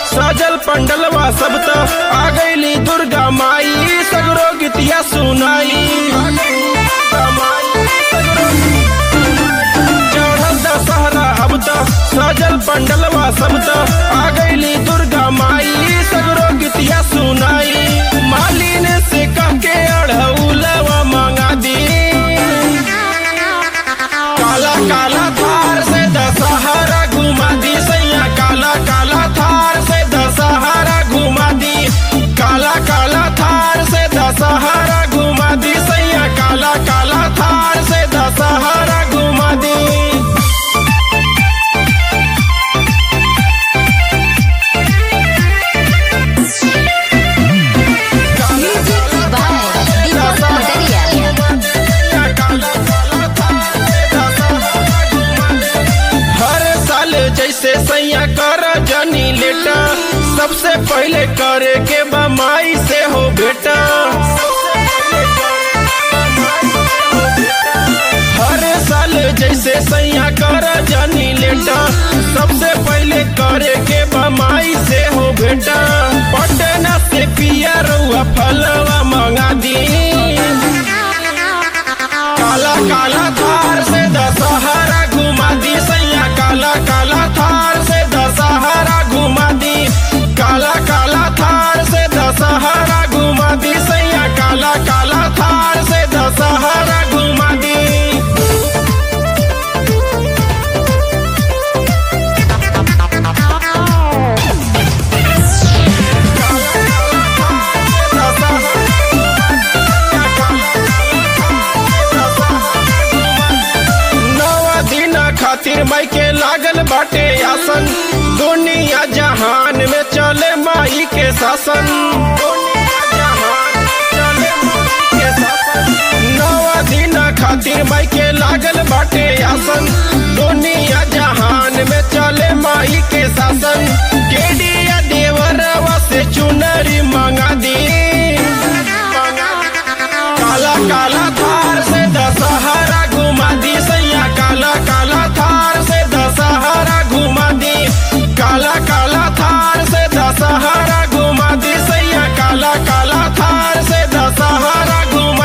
सजल पंडलवा सब त आ गईली दुर्गा माई सगरो गीतिया सुनाई चढ़ल दशहरा अब त सजल पंडलवा सब त आ गईली दुर्गा माई सगरो गीतिया सुनाई मालिन से कह के अढ़ौलवा मंगा दी काला काला थार से दशहरा घुमा दी सैया काला काला थार से दशहरा घुमा दी काला काला थार से दशहरा घुमा दी सैया काला काला थार से दशहरा घुमा दी Music by Deepak Pataria. हर साल जैसे सैया कर जनी लेटा सबसे पहले करे के बमाई से हो बेटा हर साल जैसे सैया कर जनी लेटा सबसे पहले करे के बमाई से हो बेटा पटना से पिया रुआ फलवा मंगा दी काला काला थार से दशहरा घुमा दी सैया काला काला थार से दशहरा घुमा दी काला काला थार से दशहरा घुमा दी सैया काला काला थार से दशहरा घुमा दी नवा दिन खातिर माई के लागल बाटे आसन दुनिया जहान में चले माई के शासन दुनिया जहान चले माई के शासन। नवा दिन खातिर माई के लागल बाटे आसन दुनिया जहान में चले माई के शासन केडिया देवरवा से चुनरी मंगा दी काला काला थार से दशहरा घुमा दी सैया काला काला थार से दशहरा घुमा दी काला काला थार से दशहरा घुमा दी सैया काला काला थार से दशहरा घुमा